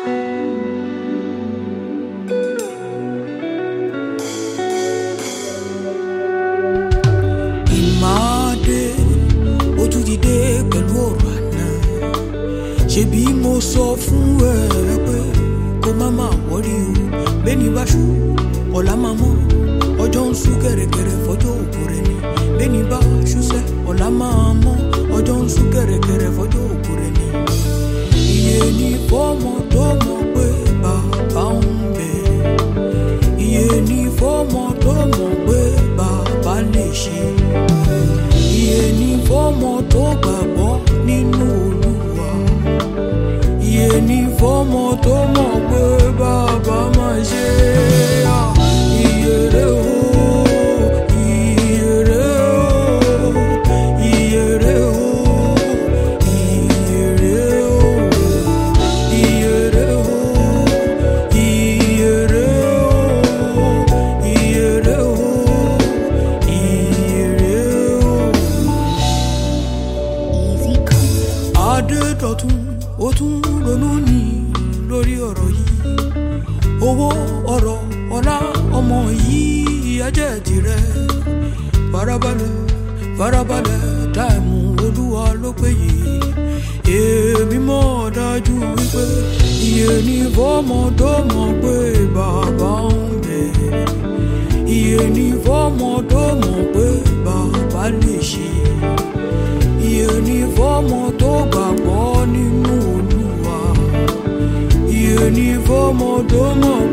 ìmáàdé ó tún ti dé pẹ̀lú ọ̀rọ̀ àná ṣebí mo sọ fún ẹ pé kó má má wọrí o bẹ́ẹ̀ni bá ṣú ọ̀la máa mọ́ ọjọ́ ń sú kẹ̀rẹ̀kẹ̀rẹ̀ fọjọ́ òkú rẹ̀ ni bẹ́ẹ̀ni bá ṣúṣẹ́ ọ̀la máa mọ́ ọjọ́ ń sú kẹ̀rẹ̀kẹ̀rẹ̀ fọjọ́ òkú rẹ̀ ni iye ní fọ́mọ tó mọ̀ pé bàbá ń bẹ̀ iye ní fọ́mọ tó mọ̀ pé bàbá lè ṣe iye ní fọ́mọ tó gbàgbọ́ nínú olúwa iye ní fọ́mọ tó mọ̀ pé bàbá máa ṣe é. iye rẹ̀ o iye rẹ̀ o iye rẹ̀ o iye rẹ̀ o iye rẹ̀ o iye rẹ̀ o iye rẹ̀ o iye rẹ̀ o. Easy come. Adédọ̀tun ó tún ronú ní lórí ọ̀rọ̀ yìí owó ọ̀rọ̀ ọlá ọmọ yìí ajẹ́ tirẹ̀ farabalẹ̀ farabalẹ̀ táìmù olúwa ló pé yìí èmi mọ̀ dájú wípé iye ní fọ́mọ tó mọ̀ pé bàbá ń bẹ̀ iye ní fọ́mọ tó mọ̀ pé bàbá lè ṣe iye ní fọ́mọ tó gbàgbọ́ nínú olúwa iye ní fọ́mọ tó mọ̀